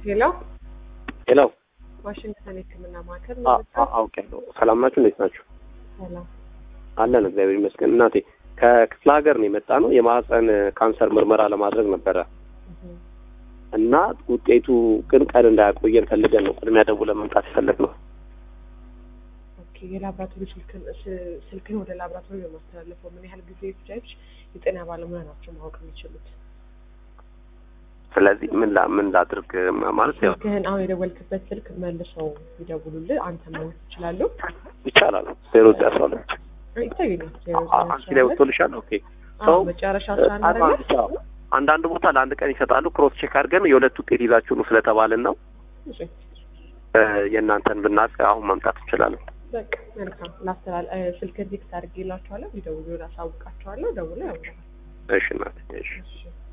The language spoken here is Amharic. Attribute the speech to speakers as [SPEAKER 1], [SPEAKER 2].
[SPEAKER 1] ሄሎ
[SPEAKER 2] ሄሎ
[SPEAKER 1] ዋሽንግተን የሕክምና ማዕከል
[SPEAKER 2] አ- አ- አውቄያለሁ። ሰላም ናችሁ? እንዴት ናችሁ?
[SPEAKER 1] ሰላም።
[SPEAKER 2] አለን እግዚአብሔር ይመስገን። እናቴ ከክፍለ ሀገር ነው የመጣ ነው የማህፀን ካንሰር ምርመራ ለማድረግ ነበረ
[SPEAKER 1] እህ፣
[SPEAKER 2] እና ውጤቱ ግን ቀን እንዳያቆየን ፈልገን ነው ቅድሚያ ደውለን መምጣት የፈለግነው።
[SPEAKER 1] ኦኬ የላብራቶሪ ስልክን ስ- ስልክን ወደ ላብራቶሪ በማስተላለፈው ምን ያህል ጊዜ ይፍጃች? የጤና ባለሙያ ናቸው ማወቅ የሚችሉት።
[SPEAKER 2] ስለዚህ ምን ላ ምን ላድርግ ማለት ያው
[SPEAKER 1] ስልክህን አሁን የደወልክበት ስልክ መልሰው ይደውሉልህ፣ አንተ ማግኘት ይችላሉ።
[SPEAKER 2] ይቻላል። ዜሮ ዘጠኝ አስራ ሁለት
[SPEAKER 1] ይታየኛል። ዜሮ
[SPEAKER 2] አ- አንቺ ላይ ወጥቶልሻል? ኦኬ ሰው
[SPEAKER 1] መጨረሻ
[SPEAKER 2] እ-
[SPEAKER 1] ሳናረገ
[SPEAKER 2] አዎ። አንዳንድ ቦታ ለአንድ ቀን ይሰጣሉ። ክሮስ ቼክ አድርገን የሁለት ውጤት ይዛችሁ ነው ስለተባልን ነው እ፣ የእናንተን ብናውቅ አሁን መምጣት እንችላለን።
[SPEAKER 1] በቃ መልካም ላስተላል እ፣ ስልክህን ቴክስት አድርጌላቸዋለሁ። ሊደውሉ አሳውቃቸዋለሁ። ደውለው ያውቃል።
[SPEAKER 2] እሺ እናቴ እሺ
[SPEAKER 1] እሺ